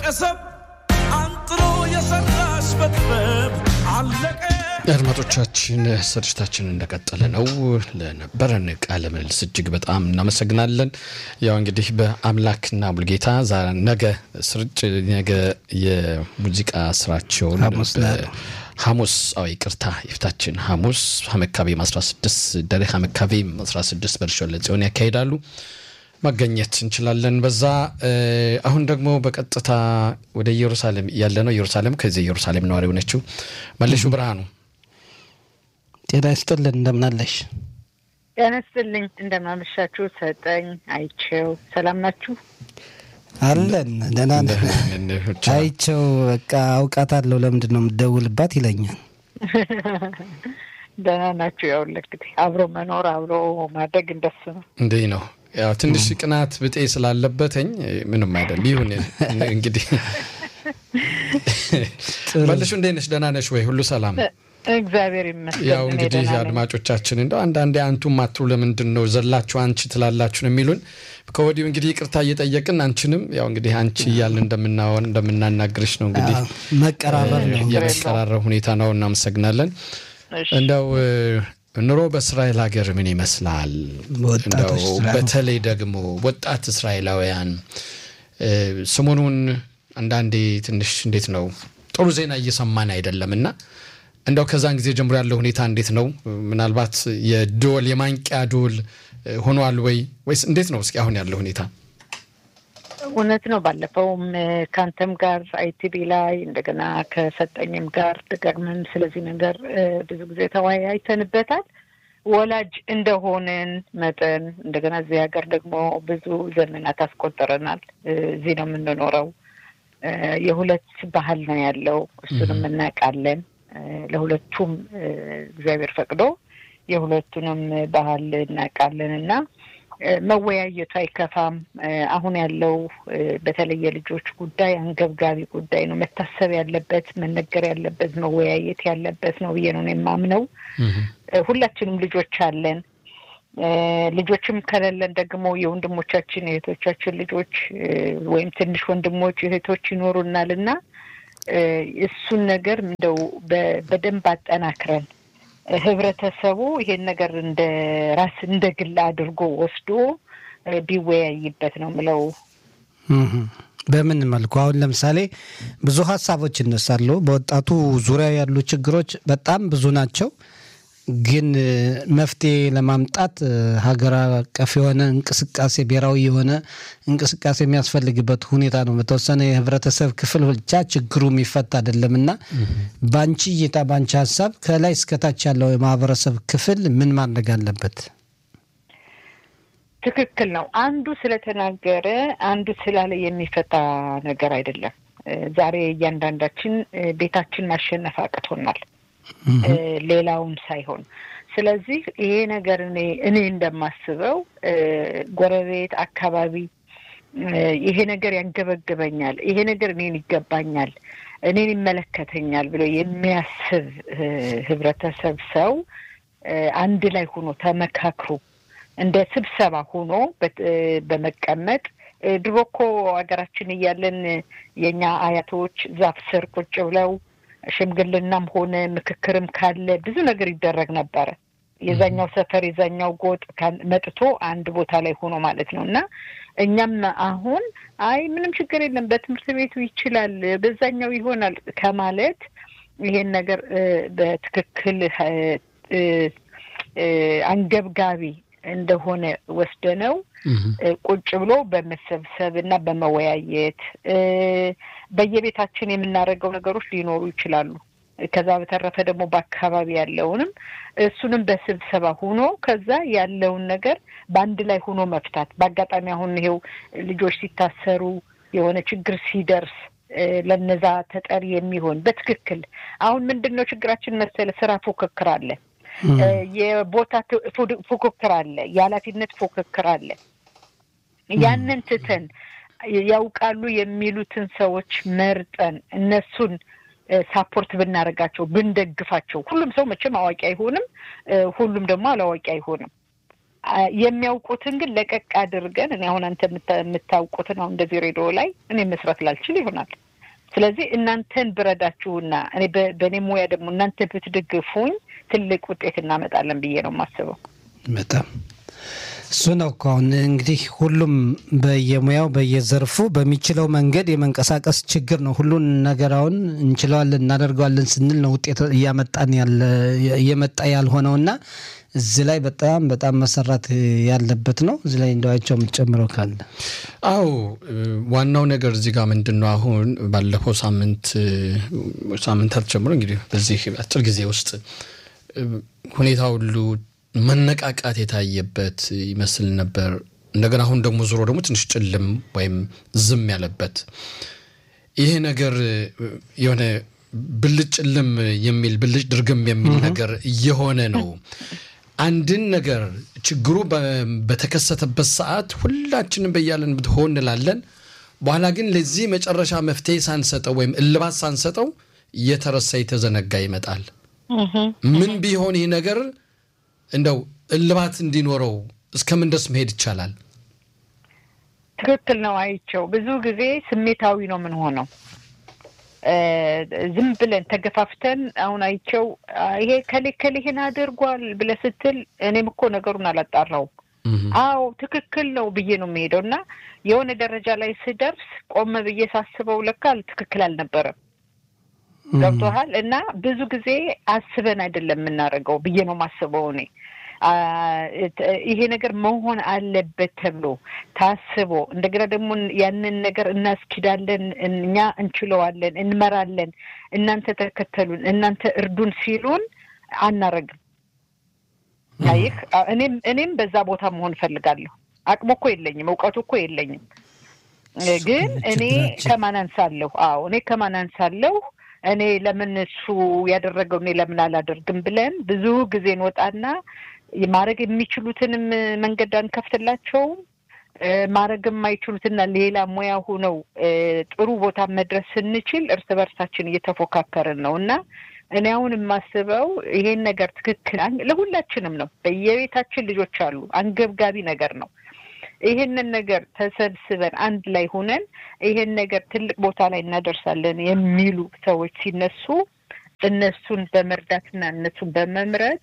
ቀሰም አንጥሮ የሰራሽ በጥበብ አለቀ። አድማጮቻችን ስርጭታችን እንደቀጠለ ነው። ለነበረን ቃለ ምልልስ እጅግ በጣም እናመሰግናለን። ያው እንግዲህ በአምላክና ሙልጌታ ነገ ስርጭ ነገ የሙዚቃ ስራቸውን ሐሙስ አዎ ይቅርታ የፊታችን ሐሙስ ሀመካቤም 16 ደሬ ሀመካቤም 16 በርሾለ ጽዮን ያካሂዳሉ። ማገኘት እንችላለን በዛ። አሁን ደግሞ በቀጥታ ወደ ኢየሩሳሌም ያለ ነው። ኢየሩሳሌም ከዚህ ኢየሩሳሌም ነዋሪ የሆነችው መለሹ ብርሃኑ ጤና ይስጥልን እንደምናለሽ? ጤና ይስጥልኝ እንደምናመሻችሁ። ሰጠኝ አይቼው ሰላም ናችሁ? አለን ደህና ነን። አይቼው በቃ አውቃታለሁ። ለምንድን ነው የምትደውልባት ይለኛል። ደህና ናችሁ? ያው እንግዲህ አብሮ መኖር አብሮ ማደግ እንደሱ ነው። እንዲህ ነው ያው ትንሽ ቅናት ብጤ ስላለበትኝ ምንም አይደል። ይሁን እንግዲህ መልሹ እንዴት ነሽ? ደህና ነሽ ወይ? ሁሉ ሰላም? እግዚአብሔር ይመስገን። ያው እንግዲህ አድማጮቻችን እንደው አንዳንዴ አንቱም አትሉ ለምንድን ነው ዘላችሁ አንቺ ትላላችሁ ነው የሚሉን። ከወዲሁ እንግዲህ ይቅርታ እየጠየቅን አንቺንም ያው እንግዲህ አንቺ እያልን እንደምናወን እንደምናናግርሽ ነው እንግዲህ መቀራረብ ነው የመቀራረብ ሁኔታ ነው። እናመሰግናለን። እንደው ኑሮ በእስራኤል ሀገር ምን ይመስላል? እንደው በተለይ ደግሞ ወጣት እስራኤላውያን ሰሞኑን አንዳንዴ ትንሽ እንዴት ነው ጥሩ ዜና እየሰማን አይደለም እና እንደው ከዛን ጊዜ ጀምሮ ያለው ሁኔታ እንዴት ነው? ምናልባት የዶል የማንቂያ ዶል ሆኗል ወይ ወይስ እንዴት ነው? እስኪ አሁን ያለው ሁኔታ እውነት ነው። ባለፈውም ከአንተም ጋር አይቲቪ ላይ እንደገና ከሰጠኝም ጋር ደጋግመን ስለዚህ ነገር ብዙ ጊዜ ተወያይተንበታል። ወላጅ እንደሆንን መጠን እንደገና እዚህ ሀገር ደግሞ ብዙ ዘመናት አስቆጠረናል። እዚህ ነው የምንኖረው። የሁለት ባህል ነው ያለው፣ እሱንም እናውቃለን። ለሁለቱም እግዚአብሔር ፈቅዶ የሁለቱንም ባህል እናውቃለን እና መወያየቱ አይከፋም። አሁን ያለው በተለይ የልጆች ጉዳይ አንገብጋቢ ጉዳይ ነው። መታሰብ ያለበት መነገር ያለበት መወያየት ያለበት ነው ብዬ ነው የማምነው። ሁላችንም ልጆች አለን። ልጆችም ከሌለን ደግሞ የወንድሞቻችን የእህቶቻችን ልጆች ወይም ትንሽ ወንድሞች እህቶች ይኖሩናል እና እሱን ነገር እንደው በደንብ አጠናክረን ህብረተሰቡ ይሄን ነገር እንደ ራስ እንደ ግል አድርጎ ወስዶ ቢወያይበት ነው ምለው። በምን መልኩ አሁን ለምሳሌ ብዙ ሀሳቦች ይነሳሉ። በወጣቱ ዙሪያ ያሉ ችግሮች በጣም ብዙ ናቸው። ግን መፍትሄ ለማምጣት ሀገር አቀፍ የሆነ እንቅስቃሴ ብሔራዊ የሆነ እንቅስቃሴ የሚያስፈልግበት ሁኔታ ነው። በተወሰነ የህብረተሰብ ክፍል ብቻ ችግሩ የሚፈታ አይደለም እና በአንቺ እይታ፣ በአንቺ ሀሳብ ከላይ እስከታች ያለው የማህበረሰብ ክፍል ምን ማድረግ አለበት? ትክክል ነው። አንዱ ስለተናገረ አንዱ ስላለ የሚፈታ ነገር አይደለም። ዛሬ እያንዳንዳችን ቤታችን ማሸነፍ አቅቶናል ሌላውን ሳይሆን። ስለዚህ ይሄ ነገር እኔ እኔ እንደማስበው ጎረቤት አካባቢ ይሄ ነገር ያንገበግበኛል፣ ይሄ ነገር እኔን ይገባኛል፣ እኔን ይመለከተኛል ብሎ የሚያስብ ህብረተሰብ ሰው አንድ ላይ ሆኖ ተመካክሮ እንደ ስብሰባ ሆኖ በመቀመጥ ድሮ እኮ ሀገራችን እያለን የእኛ አያቶች ዛፍ ስር ቁጭ ብለው ሽምግልናም ሆነ ምክክርም ካለ ብዙ ነገር ይደረግ ነበረ። የዛኛው ሰፈር የዛኛው ጎጥ መጥቶ አንድ ቦታ ላይ ሆኖ ማለት ነው። እና እኛም አሁን አይ ምንም ችግር የለም በትምህርት ቤቱ ይችላል፣ በዛኛው ይሆናል ከማለት ይሄን ነገር በትክክል አንገብጋቢ እንደሆነ ወስደነው ቁጭ ብሎ በመሰብሰብ እና በመወያየት በየቤታችን የምናደርገው ነገሮች ሊኖሩ ይችላሉ። ከዛ በተረፈ ደግሞ በአካባቢ ያለውንም እሱንም በስብሰባ ሆኖ ከዛ ያለውን ነገር በአንድ ላይ ሆኖ መፍታት። በአጋጣሚ አሁን ይሄው ልጆች ሲታሰሩ የሆነ ችግር ሲደርስ ለነዛ ተጠሪ የሚሆን በትክክል አሁን ምንድን ነው ችግራችን መሰለ ስራ ፉክክር አለ የቦታ ፉክክር አለ፣ የኃላፊነት ፉክክር አለ። ያንን ትተን ያውቃሉ የሚሉትን ሰዎች መርጠን እነሱን ሳፖርት ብናደርጋቸው ብንደግፋቸው፣ ሁሉም ሰው መቼም አዋቂ አይሆንም፣ ሁሉም ደግሞ አላዋቂ አይሆንም። አ፣ የሚያውቁትን ግን ለቀቅ አድርገን እኔ አሁን አንተ የምታ- የምታውቁትን አሁን እንደዚህ ሬዲዮ ላይ እኔ መስራት ላልችል ይሆናል። ስለዚህ እናንተን ብረዳችሁና እኔ በ- በእኔ ሙያ ደግሞ እናንተ ብትደግፉኝ ትልቅ ውጤት እናመጣለን ብዬ ነው የማስበው። በጣም እሱ ነው እኮ አሁን እንግዲህ ሁሉም በየሙያው በየዘርፉ በሚችለው መንገድ የመንቀሳቀስ ችግር ነው። ሁሉን ነገር አሁን እንችለዋለን እናደርገዋለን ስንል ነው ውጤት እያመጣን ያለ እየመጣ ያልሆነው እና እዚህ ላይ በጣም በጣም መሰራት ያለበት ነው። እዚህ ላይ እንደዋቸው የምትጨምረው ካለ አዎ እ፣ ዋናው ነገር እዚህ ጋር ምንድን ነው አሁን ባለፈው ሳምንት እ፣ ሳምንታት ጀምሮ እንግዲህ በዚህ አጭር ጊዜ ውስጥ እ፣ ሁኔታ ሁሉ መነቃቃት የታየበት ይመስል ነበር። እንደገና አሁን ደግሞ ዞሮ ደግሞ ትንሽ ጭልም ወይም ዝም ያለበት ይሄ ነገር እ፣ የሆነ ብልጭ ጭልም የሚል ብልጭ ድርግም የሚል ነገር እየሆነ ነው። አንድን ነገር ችግሩ በ- በተከሰተበት ሰዓት ሁላችንም በያለንበት ሆን እንላለን። በኋላ ግን ለዚህ መጨረሻ መፍትሄ ሳንሰጠው ወይም እልባት ሳንሰጠው እየተረሳ የተዘነጋ ይመጣል። ምን ቢሆን ይህ ነገር እንደው እልባት እንዲኖረው እስከምን ድረስ መሄድ ይቻላል? ትክክል ነው። አይቸው ብዙ ጊዜ ስሜታዊ ነው ምን ሆነው ዝም ብለን ተገፋፍተን አሁን አይቸው አ፣ ይሄ ከሌ ከሌ ይሄን አድርጓል ብለህ ስትል እኔም እኮ ነገሩን አላጣራውም። አዎ ትክክል ነው ብዬ ነው የሚሄደው እና የሆነ ደረጃ ላይ ስደርስ ቆም ብዬ ሳስበው ለካ ትክክል አልነበረም። ገብቶሃል? እና ብዙ ጊዜ አስበን አይደለም የምናደርገው ብዬ ነው የማስበው እኔ አ፣ ት- ይሄ ነገር መሆን አለበት ተብሎ ታስቦ እንደገና ደግሞ ያንን ነገር እናስኪዳለን፣ እኛ እንችለዋለን፣ እንመራለን፣ እናንተ ተከተሉን፣ እናንተ እርዱን ሲሉን አናረግም። ይህ እኔም እኔም በዛ ቦታ መሆን እፈልጋለሁ። አቅሙ እኮ የለኝም፣ እውቀቱ እኮ የለኝም። ግን እኔ ችግራችን። ከማን አንሳለሁ? አዎ እኔ ከማን አንሳለሁ? እኔ ለምን እሱ ያደረገው እኔ ለምን አላደርግም ብለን ብዙ ጊዜ እንወጣና ማድረግ የሚችሉትንም መንገድ አንከፍትላቸውም። እ፣ ማድረግ የማይችሉትና ሌላ ሙያ ሆነው እ፣ ጥሩ ቦታ መድረስ ስንችል እርስ በርሳችን እየተፎካከርን ነው እና እኔ አሁን የማስበው ይሄን ነገር ትክክል አን- ለሁላችንም ነው። በየቤታችን ልጆች አሉ። አንገብጋቢ ነገር ነው። ይሄንን ነገር ተሰብስበን አንድ ላይ ሆነን ይሄን ነገር ትልቅ ቦታ ላይ እናደርሳለን የሚሉ ሰዎች ሲነሱ እነሱን በመርዳትና እነሱን በመምረጥ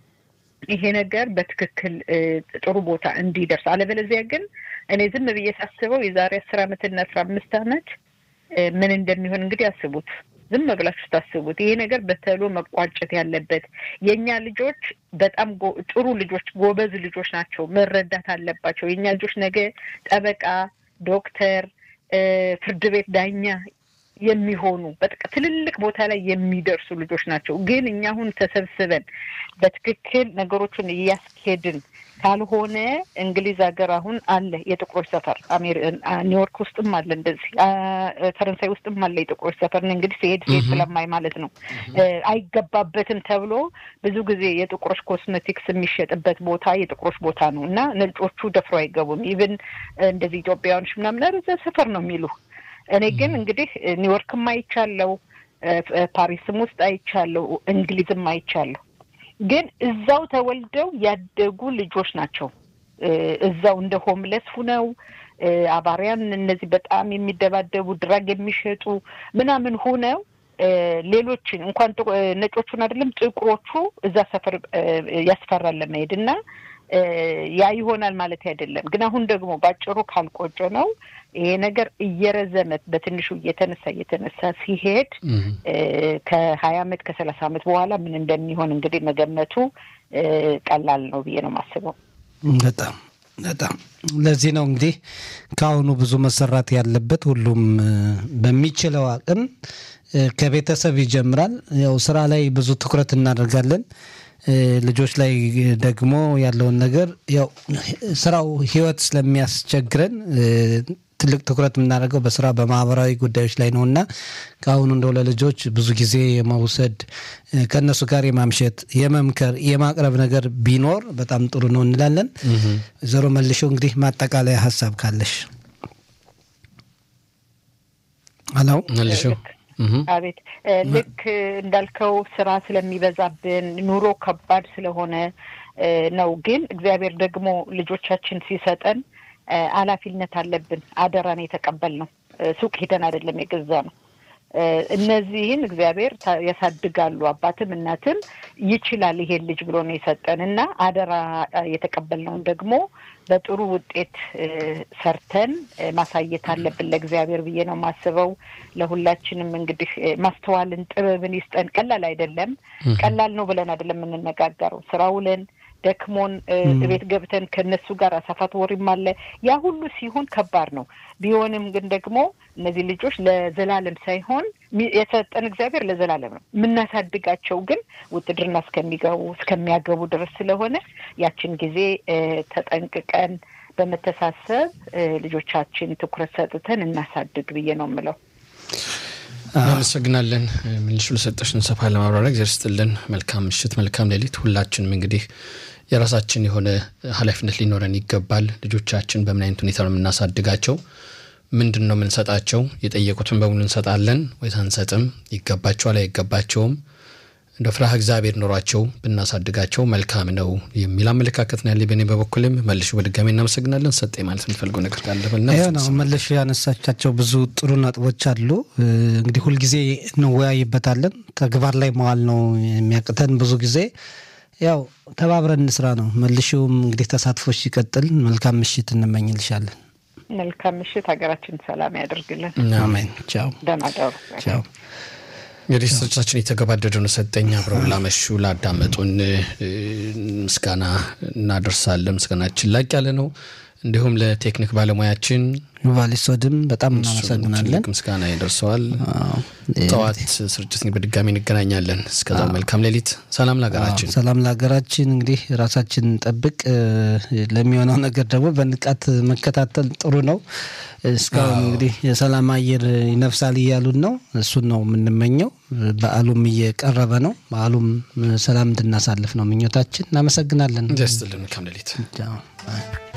ይሄ ነገር በትክክል እ፣ ጥሩ ቦታ እንዲደርስ አለበለዚያ ግን እኔ ዝም ብዬ ሳስበው የዛሬ አስር አመትና አስራ አምስት አመት እ፣ ምን እንደሚሆን እንግዲህ አስቡት። ዝም ብላችሁ ታስቡት። ይሄ ነገር በተሎ መቋጨት ያለበት የእኛ ልጆች በጣም ጎ- ጥሩ ልጆች፣ ጎበዝ ልጆች ናቸው። መረዳት አለባቸው። የእኛ ልጆች ነገ ጠበቃ፣ ዶክተር፣ እ፣ ፍርድ ቤት ዳኛ የሚሆኑ በጥቅ ትልልቅ ቦታ ላይ የሚደርሱ ልጆች ናቸው። ግን እኛ አሁን ተሰብስበን በትክክል ነገሮችን እያስኬድን ካልሆነ እንግሊዝ ሀገር አሁን አለ የጥቁሮች ሰፈር አሜሪ- አ- ኒውዮርክ ውስጥም አለ እንደዚህ አ- ፈረንሳይ ውስጥም አለ የጥቁሮች ሰፈር እኔ እንግዲህ ሲሄድ ሲሄድ ስለማይ ማለት ነው እ፣ አይገባበትም ተብሎ ብዙ ጊዜ የጥቁሮች ኮስሜቲክስ የሚሸጥበት ቦታ የጥቁሮች ቦታ ነው እና ነጮቹ ደፍሮ አይገቡም። ኢቭን እንደዚህ ኢትዮጵያውያኖች ምናምን ኧረ እዛ ሰፈር ነው የሚሉ እኔ ግን እንግዲህ ኒውዮርክም አይቻለው፣ እ፣ እ፣ ፓሪስም ውስጥ አይቻለው፣ እንግሊዝም አይቻለሁ። ግን እዛው ተወልደው ያደጉ ልጆች ናቸው። እ፣ እዛው እንደ ሆምለስ ሁነው እ፣ አባሪያን እነዚህ በጣም የሚደባደቡ ድራግ የሚሸጡ ምናምን ሁነው እ፣ ሌሎችን እንኳን ጥቁ- እ፣ ነጮቹን አይደለም ጥቁሮቹ እዛ ሰፈር እ፣ ያስፈራል ለመሄድ እና እ፣ ያ ይሆናል ማለት አይደለም። ግን አሁን ደግሞ ባጭሩ ካልቆጮ ነው ይሄ ነገር እየረዘመ በትንሹ እየተነሳ እየተነሳ ሲሄድ እ፣ ከሀያ አመት ከሰላሳ አመት በኋላ ምን እንደሚሆን እንግዲህ መገመቱ እ፣ ቀላል ነው ብዬ ነው የማስበው። በጣም በጣም ለዚህ ነው እንግዲህ ከአሁኑ ብዙ መሰራት ያለበት። ሁሉም እ፣ በሚችለው አቅም እ፣ ከቤተሰብ ይጀምራል። ያው ስራ ላይ ብዙ ትኩረት እናደርጋለን። እ፣ ልጆች ላይ ደግሞ ያለውን ነገር ያው ስራው ህይወት ስለሚያስቸግረን እ፣ ትልቅ ትኩረት የምናደርገው በስራ በማህበራዊ ጉዳዮች ላይ ነው እና ከአሁኑ እንደው ለልጆች ብዙ ጊዜ የመውሰድ እ፣ ከእነሱ ጋር የማምሸት የመምከር የማቅረብ ነገር ቢኖር በጣም ጥሩ ነው እንላለን። ወይዘሮ መልሾ እንግዲህ ማጠቃለያ ሀሳብ ካለሽ አለው መልሽው አቤት እ፣ ልክ እንዳልከው ስራ ስለሚበዛብን ኑሮ ከባድ ስለሆነ ነው። ግን እግዚአብሔር ደግሞ ልጆቻችን ሲሰጠን ኃላፊነት አለብን። አደራን የተቀበልነው ሱቅ ሄደን አይደለም የገዛ ነው። እነዚህን እግዚአብሔር ያሳድጋሉ። አባትም እናትም ይችላል ይሄን ልጅ ብሎ ነው የሰጠን እና አደራ የተቀበልነውን ደግሞ በጥሩ ውጤት ሰርተን ማሳየት አለብን ለእግዚአብሔር ብዬ ነው የማስበው። ለሁላችንም እንግዲህ ማስተዋልን ጥበብን ይስጠን። ቀላል አይደለም። ቀላል ነው ብለን አይደለም የምንነጋገረው ስራ ውለን ደክሞን ቤት ገብተን ከነሱ ጋር አሳፋት ወሪም አለ። ያ ሁሉ ሲሆን ከባድ ነው። ቢሆንም ግን ደግሞ እነዚህ ልጆች ለዘላለም ሳይሆን የሰጠን እግዚአብሔር ለዘላለም ነው። የምናሳድጋቸው ግን ውትድርና እስከሚገቡ እስከሚያገቡ ድረስ ስለሆነ ያችን ጊዜ ተጠንቅቀን በመተሳሰብ ልጆቻችን ትኩረት ሰጥተን እናሳድግ ብዬ ነው የምለው። እናመሰግናለን። ምንሹ ለሰጠሽን ሰፋ ለማብራሪያ እግዚአብሔር ይስጥልን። መልካም ምሽት፣ መልካም ሌሊት። ሁላችንም እንግዲህ የራሳችን የሆነ ኃላፊነት ሊኖረን ይገባል። ልጆቻችን በምን አይነት ሁኔታ ነው የምናሳድጋቸው? ምንድን ነው የምንሰጣቸው? የጠየቁትን በሙሉ እንሰጣለን ወይስ አንሰጥም? ይገባቸዋል አይገባቸውም? እንደ ፍርሃ እግዚአብሔር ኖሯቸው ብናሳድጋቸው መልካም ነው የሚል አመለካከት ነው ያለኝ። በእኔ በበኩልም መልሽ በድጋሚ እናመሰግናለን። ሰጠ ማለት የምትፈልገው ነገር ካለ ይኸው ነው መልሽ ያነሳቻቸው ብዙ ጥሩ ነጥቦች አሉ። እንግዲህ ሁልጊዜ እንወያይበታለን። ተግባር ላይ መዋል ነው የሚያቅተን ብዙ ጊዜ ያው ተባብረን እንስራ ነው። መልሽውም እንግዲህ ተሳትፎች ሲቀጥል መልካም ምሽት እንመኝልሻለን። መልካም ምሽት። ሀገራችን ሰላም ያደርግልን። አሜን። ቻው። ደህና ደሩ። ቻው። እንግዲህ ስርጭታችን የተገባደደ ነው። ሰጠኝ አብረው ላመሹ ላዳመጡን ምስጋና እናደርሳለን። ምስጋናችን ላቅ ያለ ነው። እንዲሁም ለቴክኒክ ባለሙያችን ቫሊሶድም በጣም እናመሰግናለን። ምስጋና ይደርሰዋል። ጠዋት ስርጭት በድጋሚ እንገናኛለን። እስከዛው መልካም ሌሊት፣ ሰላም ለሀገራችን፣ ሰላም ለሀገራችን። እንግዲህ ራሳችን ጠብቅ። ለሚሆነው ነገር ደግሞ በንቃት መከታተል ጥሩ ነው። እስካሁን እንግዲህ የሰላም አየር ይነፍሳል እያሉን ነው። እሱን ነው የምንመኘው። በዓሉም እየቀረበ ነው። በዓሉም ሰላም እንድናሳልፍ ነው ምኞታችን። እናመሰግናለን። ደስትልን መልካም ሌሊት።